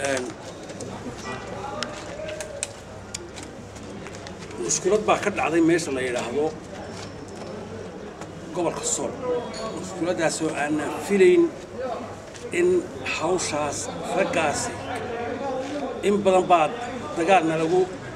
mushkulad baa ka dhacday meesha la yidhaahdo gobolka sool mushkuladdaasoo aanan filayn in hawshaas raggaasi in badan baa dagaalna lagu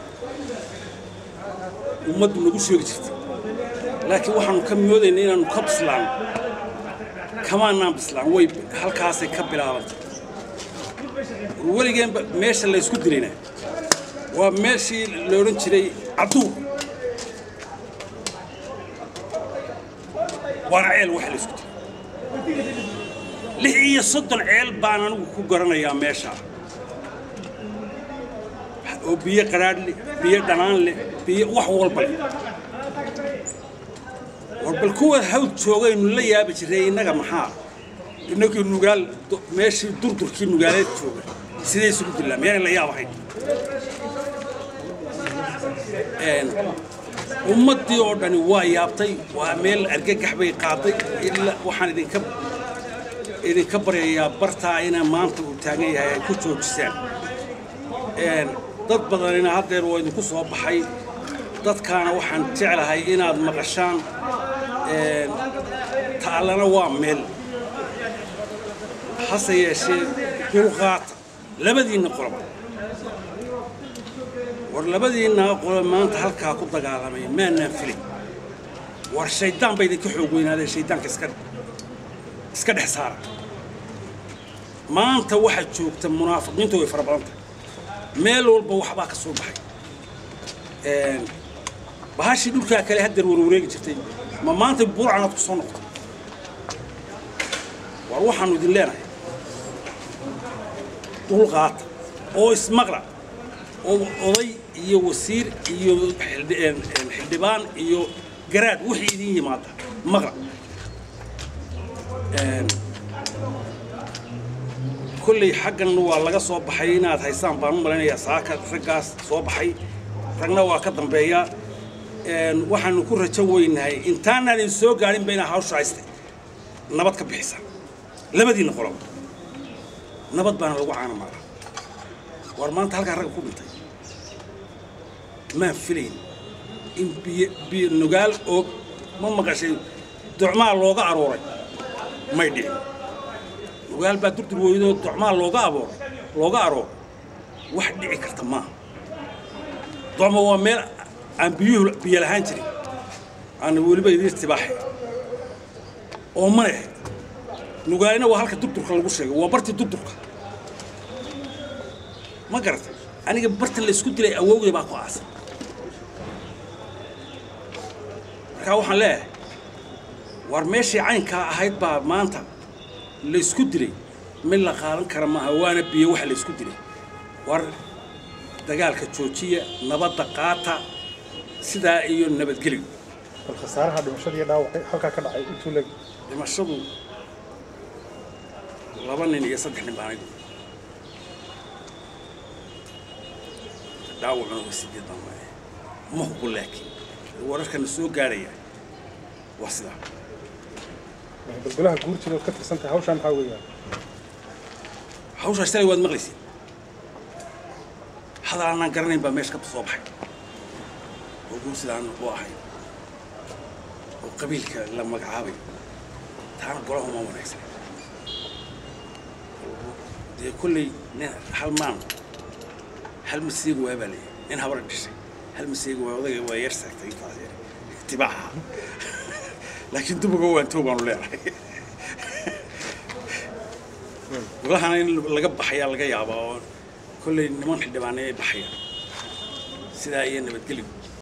ummaddu nagu sheegi jirtay laakiin waxaanu ka moodaynay inaannu ka bislaano kamaanaan bislaan way halkaasay ka bilaabantay weligeenba meesha laysku dilayna waa meeshii la odhan jiray cabduur waana ceel waxa laysku dilay lix iyo soddon ceel baan anigu ku garanayaa meeshaa oo biyo qaraadh leh biyo dhanaan leh biyo wax walba leh war bal kuwa hawd joogaynu la yaabi jiray innaga maxaa innagii nugaal meeshii durdurkii nugaaleed jooga siday isugu dilaa miyaanay la yaab ahayn ummaddii oo dhani waa yaabtay waa meel argagax bay qaaday ilaa waxaan idinka idinka baryayaa bartaa ina maanta uu taagan yahay ay ku joojisaan dad badanina haddeer waa idinku soo baxay dadkaana waxaan jeclahay inaad maqashaan taallana waa meel hase yeeshee dulqaata labadiinna qoloba war labadiinna qolo maanta halkaa ku dagaalamay maanaan filay war shayddaan ba idinka xoog weynaadeen shayddaanka iska iska dhex saara maanta waxaad joogta munaafiqiintu way fara badan tahay meel walba waxbaa ka soo baxay bahashii dhulkaa kale haddeer warwareegi jirtay ma maanta buurcanaad ku soo noqotay war waxaannu idin leenahay dulqaata oo ismaqla oo oday iyo wasiir iyo xildhibaan iyo garaad wixii idin yimaada maqla kolley xaggan waa laga soo baxay inaad haysaan baan u malaynayaa saaka raggaas soo baxay ragna waa ka dambeeya waxaanu ku rajo weynahay intaanaan idin soo gaadhinba inaa hawsha haysta nabad ka bixisa labadiinna qoloba nabad baana lagu caana maala war maanta halkaa ragga ku dhintay maan filayn in biyo biyo nugaal oo ma maqashay docmaa looga arooray may dhicin nugaal baa durdur weydoo docmaa looga abooray looga arooray wax dhici karta maaha docma waa meel aan biyuhu biyo lahaan jirin aana weliba idiin istibaaxay oo ma leh nugaalina waa halka durdurka lagu sheegay waa bartii durdurka ma garatay aniga barta laysku dilay awowgay baa ku aasan markaa waxaan leeyahay war meeshii caynkaa ahayd baa maanta laysku dilay mid la qaadan kara maaha waana biyo waxa laysku dilay war dagaalka joojiya nabadda qaata sidaa iyo nabadgeliga bal khasaaraha dhimashada iyo dhaawacay halkaa ka dhacay intuu leg dhimashadu laba nin iyo saddex nin baan anigu dhaawacuna waa sideed baan waaya ma hubo laakiin wararkana soo gaaraya waa sidaa bal golaha guurtida ood ka tirsan tahay hawshaa maxaa weeyaan hawshaas shalay waad maqlaysid hadal aanaan garanayn baa meesha ka soo baxay oo guursidaan u ahay oo qabiilka la magacaabayo taana golaha uma wanaagsan dee kolley nin hal maan hal masiiga waa baa leeyahay nin habar dhishay hal masiiga waa odagay waa yar saagtay intaas yar itibaaxa laakiin dubuga waan toog baanu leenahay golahana in laga baxayaa laga yaabaa oo kolley niman xildhibaanay ay baxayaan sidaa iyo nabadgeligu